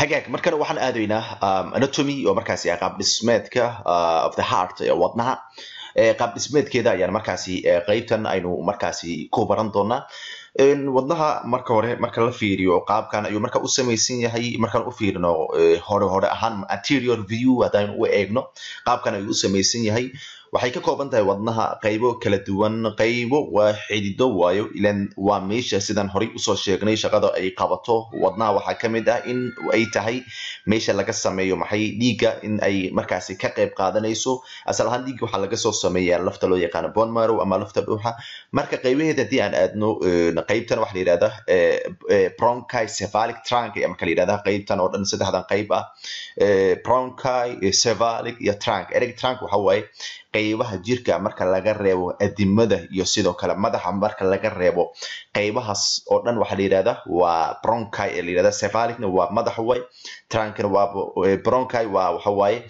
hagaag markana waxaan aadaynaa anatomy oo markaasi qaab dhismeedka of the heart ee wadnaha qaab dhismeedkeeda ayaan markaasi qeybtan aynu markaasi ku baran doonaa wadnaha marka hore marka la fiiriyo qaabkan ayuu marka u samaysan yahay markaan u fiirino hore hore ahaan anterior view haddaynu u eegno qaabkan ayuu u samaysan yahay waxay ka kooban tahay wadnaha qaybo kala duwan qaybo waa xidido waayo ilan waa meesha sidaan horey usoo sheegnay shaqada ay qabato wadnaha waxaa ka mid ah in ay tahay meesha laga sameeyo maxay dhiigga in ay markaasi ka qayb qaadanayso asal ahaan dhiigga waxaa laga soo sameeyaa lafta loo yaqaano bone marrow ama lafta dhuuxa marka qaybaheeda haddii aan aadno qaybtan waxaa la yidhahdaa bronchi cephalic trunk ayaa marka la yidhahdaa qaybtan oo dhan saddexdan qayb ah bronchi cephalic iyo trunk ereg trunk waxa waaye qaybaha jirka marka laga reebo adimada iyo sidoo kale madaxa marka laga reebo qaybahaas oo dhan waxaa la yidhahdaa waa bronchi ee la yidhahdaa cephalicna waa madaxa way trunkna waa bronchi waa waxa waaye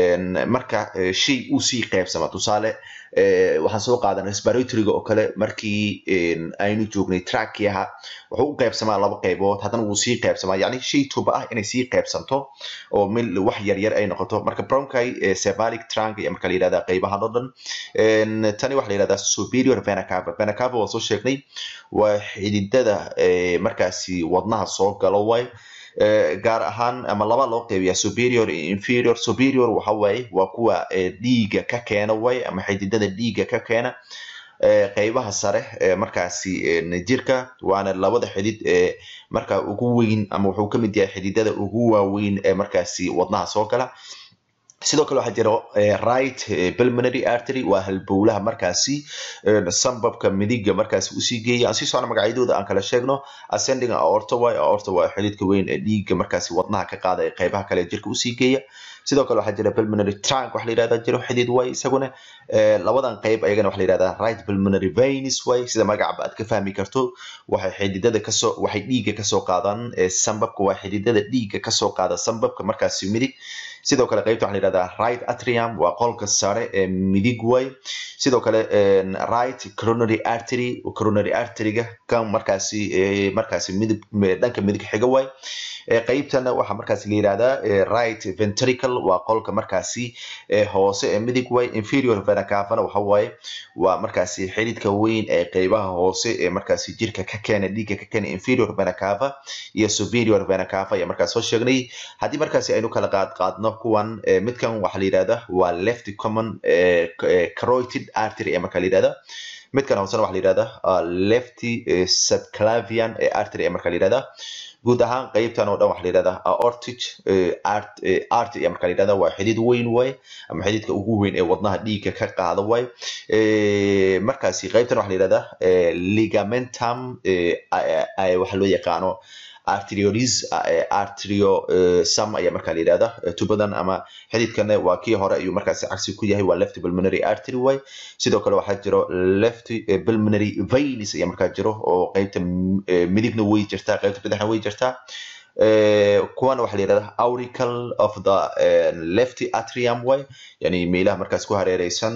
marka shay uu sii qaybsama tusaale waxaan soo qaadan respiratoryga oo kale markii aynu joognay trackiaha wuxuu u qaybsamaa laba qaybood haddana wuu sii qaybsamaa yacni shay tuba ah inay sii qaybsanto oo mil wax yar yar ay noqoto marka bronchi cephalic trunk ayaa marka la yidhahdaa qaybahan oo dhan tani waxaa la yidhahdaa superior vena cava vena cava waa soo sheegnay waa xididada markaasi wadnaha soo galo way gaar ahaan ama laba loo qeybiya superior iyo inferior superior waxa waaye waa kuwa dhiiga ka keena way ama xididada dhiiga ka keena qaybaha sare markaasi jirka waana labada xidid ee marka ugu weyn ama wuxuu kamid yahay xididada ugu waaweyn ee markaasi wadnaha soo gala sidoo kale waxaa jira right pulmonary artery waa halbowlaha markaasi sambabka midiga markaasi usii geeya aan sii socno magacyadooda aan kala sheegno ascending aorta way aorta waa xididka weyn ee dhiiga markaasi wadnaha ka qaada ee qaybaha kale ee jirka usii geeya sidoo kale waxaa jira pulmonary trunk waxa la yidhahdaa jiro xidid way isaguna labadan qayb ayagana waxa la yidhahdaa right pulmonary veins way sida magacaba aad ka fahmi karto waxay xididada kasoo waxay dhiiga kasoo qaadaan sambabka waa xididada dhiiga kasoo qaada sambabka markaasi midig sidoo kale qaybta waxaa la yidhahdaa right atrium waa qolka sare ee midig way sidoo kale right coronary artery coronary arteryga kan markaasi markaasi midib dhanka midig xiga way qaybtana waxaa markaasi la yidhahdaa right ventricle waa qolka markaasi hoose ee midig way inferior vena cavana waxa waaye waa markaasi xididka weyn ee qaybaha hoose ee markaasi jirka ka keena dhiigga ka keena inferior vena cava iyo superior vena cava ayaa markaas soo sheegnay haddii markaasi aynu kala qaad qaadno kuwan midkan waxaa la yidhahdaa waa left common caroid artery ee marka la yidhahdaa midkan hoosena waxaa la yidhahdaa left subclavian artery ee marka la yidhahdaa guud ahaan qaybtan oo dhan waxaa la yidhahdaa aortic art ayaa marka la yidhahdaa waa xidid weyn way ama xididka ugu weyn ee wadnaha dhiigga ka qaada way markaasi qaybtan waxaa la yidhahdaa ligamentum waxa loo yaqaano arteriolis arteriosum ayaa marka la yidhahdaa tubadan ama xididkana waa kii hore ayuu markaasi cagsi ku yahay waa left pulmonary artery way sidoo kale waxaa jiro left pulmonary veins ayaa markaa jiro oo qaybta midigna way jirtaa qaybta bidixna way jirtaa kuwana waxaa la yidhahdaa auricle of the left atrium way yani meelaha markaas ku hareereysan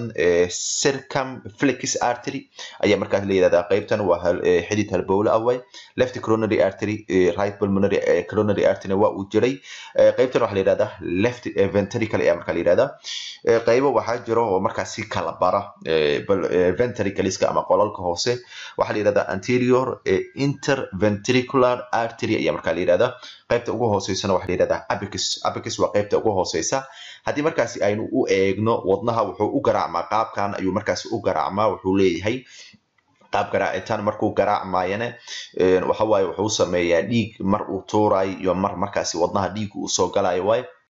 circumflex artery ayaa markaas la yidhahdaa qaybtan waa xidid halbowle ah way left coronary artery right pulmonary coronary artery waa uu jiray qaybtan waxaa la yidhahdaa left ventricle ayaa markaa la yidhahdaa qaybo waxaa jiro oo markaasi kala bara ventricleska ama qolalka hoose waxaa la yidhahdaa anterior interventricular artery ayaa markaa la yidhahdaa qaybta ugu hooseysana waxaa la yidhahdaa abicus abicus waa qaybta ugu hooseysa haddii markaasi aynu u eegno wadnaha wuxuu u garaacmaa qaabkan ayuu markaasi u garaacmaa wuxuu leeyahay qaab garaacitaan markuu garaacmayana waxa waaye wuxuu sameeyaa dhiig mar uu tuurayo iyo mar markaasi wadnaha dhiig uu soo galayo waaye